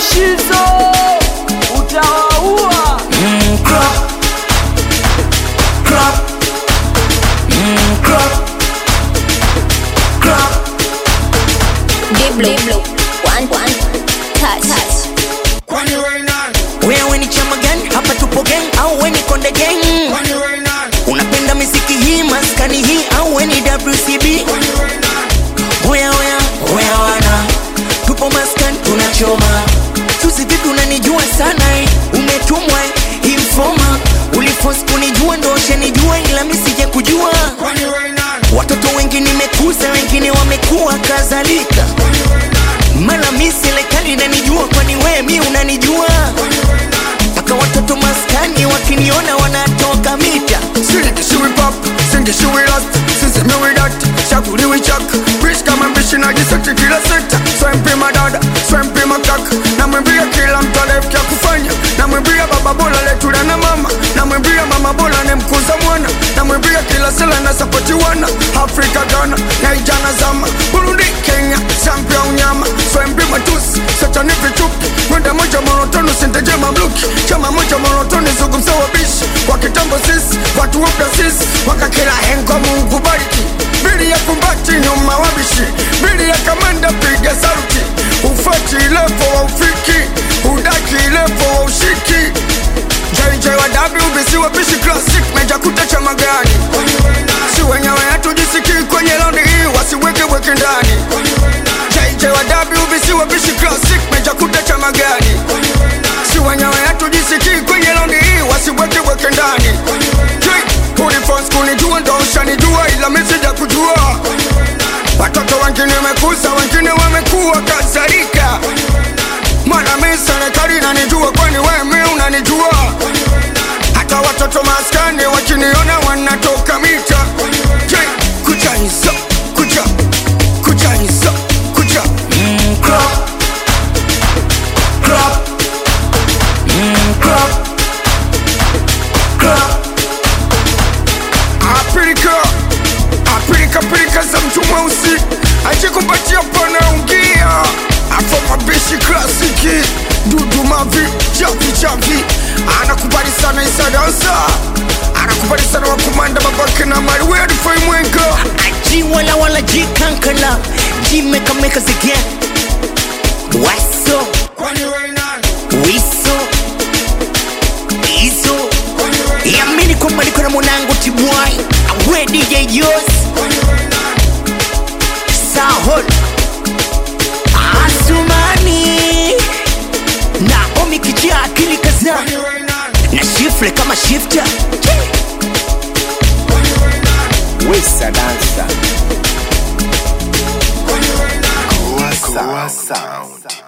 Shizo utawaua. Mm, crop. Crop. Mm, crop. Crop. Diblo. One, one. Touch. Touch. Kwani wewe nani? Wewe ni chama gani? Hapa tupo gang au we ni konde gang? Kwani wewe nani? Unapenda miziki hii maskani hii au we ni WCB? Kwani wewe nani? Oya oya oya wana, tupo maskani tunachoma. Susi vipi unanijua sana eh? Umetumwa eh? informa uliforce kunijua ndo ushanijua ila mi sije kujua. Kwani wewe nani? Watoto wengi nimekuza, wengine wamekuwa kadhalika. Kwani wewe nani? Mara mi serikali inanijua, kwani wewe mi unanijua? Kwani wewe nani? Mpaka watoto maskani wakiniona wanatoka mita. Siliki shiwi pop, singi shiwi last Sisemi wi dat, shakuli wi chak Rich kama mbishi na jiseti kila sekta Swempi madada, swempi makak Namwimbia kila mtu alefkia kufanya Namwimbia baba bola letula na mama Namwimbia mama bola ne mkuza mwana Namwimbia kila sela na sapoti wana Afrika Ghana, Naijana zama Burundi, Kenya, Zambia unyama Swempi matusi, satani vichupi Mwenda moja monotoni sinteje mamluki Chama moja monotoni zungumza wabishi Kwa kitambo sisi, watu wapya sisi Wakakila hengo mungu bariki Bili ya kumbati nyuma wabishi Bili ya kamanda piga saluti Ufati levo wa ufiki Udaki levo wa ushiki JJ wa WBC wabishi classic Meja kuta cha magani Si wenyewe hatujisikii kwenye laundi hii Wasiweke weke ndani JJ wa WBC wabishi classic Meja kuta cha magani Si wenyewe hatujisikii kwenye laundi hii Wasiweke weke ndani Uniforms kunijua ndo ushanijua ila misija kujua Watoto wengine wamekuza wengine wamekuwa kadhalika Mwana mi serikali nanijua kwani wewe mi unanijua Hata watoto maskani wakiniona wanatoka mita Je, kucha hizo, kucha, kucha hizo, kucha Mm, crop. Crop. Mm, crop. Crop. Apilika, apilika pilika za mtu mweusi ajikupatia pana ungia afo mabishi klasiki dudu mavi chavi chavi anakubali sana isadansa anakubali sana wakumanda babake na mali wedifai mwenga G wala wala G kankana G meka meka zige Waso kwani wewe nani Wiso Iso kwani wewe Yamini kwamba niko na mwanangu Tibwai Awe DJ Yos kwani wewe nani Sahol Asumani Naomi kijia akili kaza kwani wewe nani Na shifle kama shifter kwani wewe nani Wesa dansa kwani wewe nani Goa Sound